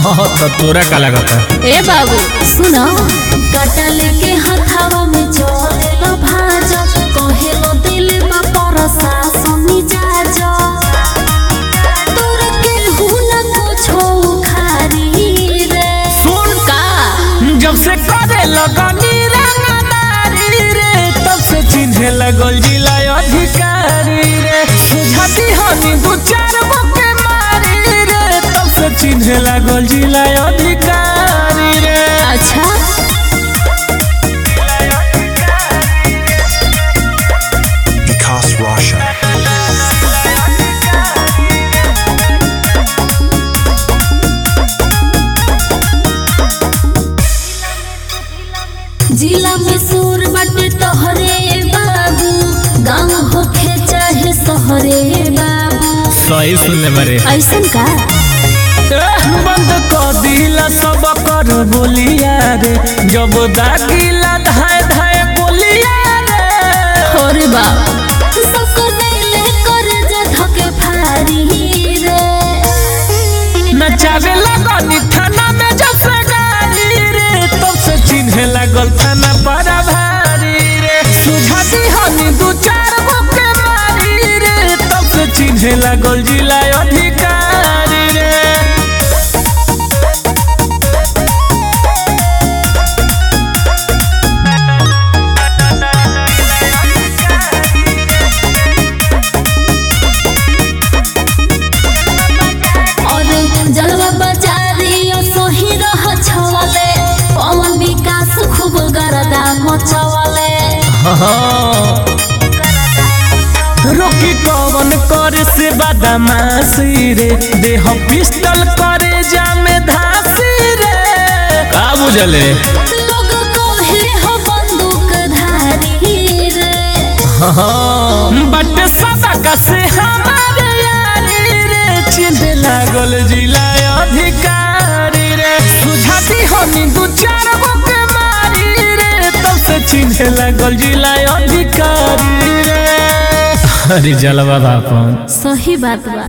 हाँ तो तोरा का लगता ए बाबू सुनो कटल के हथवा में चलेलो भाज कहेलो दिल में परसा सुनी जाज तोर के हुना कुछो खारी रे सुन का जब से करे लगनी रंगदारी रे तब से चिन्हे लगल जिला अधिकारी रे सुझाती हनी दू चार बके मारी रे तब से चिन्हे लगल जिला अधिकारी रे अच्छा Vikas Roshan. जिला में सूर बाटे तोहरे बाबू गाँव होखे चाहे शहरे बाबू सही सुन ले मरे ऐसन का बंद कर दिला सब कर बोलिया रे जब दागिला धाय धाय बोलिया रे अरे बाप सबको दिले कर जे धके फारी रे नचावे लगनी थाना में जब से गाड़ी रे तब से चिन्हे लगल थाना पर भारी रे सुझाती हनी दू चार गो के मारी रे तब से चिन्हे लगल जिला अधिकारी रे और जलवा बाजारी सोही रह छवले पवन विकास खूब गरदा मचवले रोकी कवन करे से बदमाशी रे देह पिस्टल करे जामे धासी रे का बुझले लोग कहे हो बंदूक धारी रे बट सबक से हमारे यारी रे चिन्ह लागल जिला अधिकारी रे सुझाती हनी दू चार गो के मारी रे तब से चिन्ह लागल जिला अधिकारी रे अरे जलवा बापन सही बात बा